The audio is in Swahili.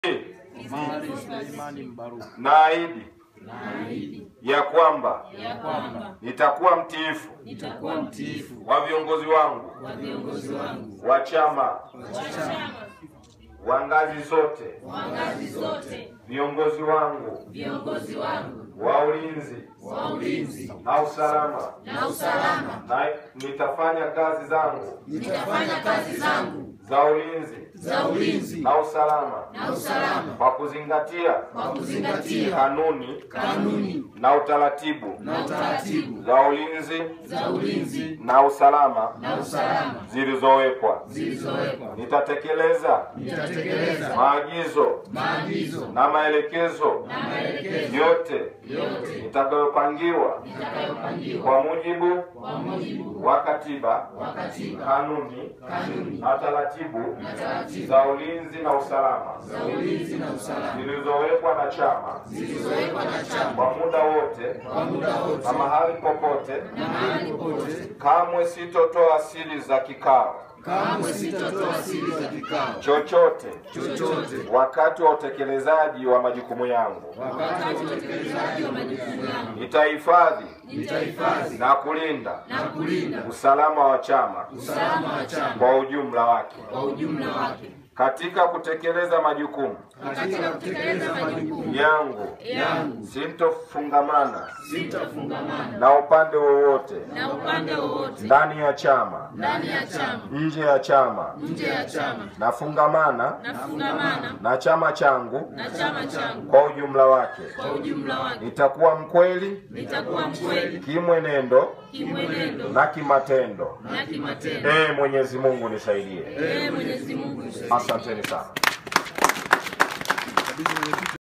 Mali Suleimani Mbaruku naahidi naahidi ya kwamba ya kwamba nitakuwa mtiifu nitakuwa mtiifu wa viongozi wangu wa viongozi wangu wa chama wa chama wa ngazi zote, wa ngazi zote, viongozi wangu viongozi wangu wa ulinzi wa ulinzi na usalama, na usalama, na nitafanya kazi zangu nitafanya kazi zangu za ulinzi za ulinzi na usalama na usalama kwa kuzingatia kwa kuzingatia kanuni kanuni na utaratibu na utaratibu za ulinzi za ulinzi na usalama na usalama zilizowekwa. zilizowekwa. Nitatekeleza Nitatekeleza maagizo maagizo na maelekezo na maelekezo yote yote nitakayopangiwa nitakayopangiwa kwa mujibu kwa mujibu wa katiba, wa katiba, kanuni kanuni na taratibu na taratibu za ulinzi na usalama za ulinzi na usalama zilizowekwa na chama zilizowekwa na chama kwa muda wote kwa muda wote na mahali popote. na mahali popote. Kamwe sitotoa siri za kikao Kamwe sitatoa siri za kikao chochote chochote wakati wa utekelezaji wa majukumu yangu. wakati wa utekelezaji wa majukumu yangu. Nitahifadhi Nitahifadhi na kulinda na kulinda usalama wa chama usalama wa chama kwa ujumla wake. kwa ujumla wake. Katika kutekeleza majukumu Katika kutekeleza majukumu yangu, yangu sintofungamana sitafungamana na upande wowote na upande wowote ndani ya chama, ndani ya chama, nje ya chama. nje ya chama, Nafungamana nafungamana na chama changu na chama changu kwa ujumla wake. kwa ujumla wake. Nitakuwa mkweli Nitakuwa mkweli kimwenendo kimwenendo na kimatendo. na kimatendo. Ee Mwenyezi Mungu nisaidie. Ee Mwenyezi Mungu, Asanteni sana.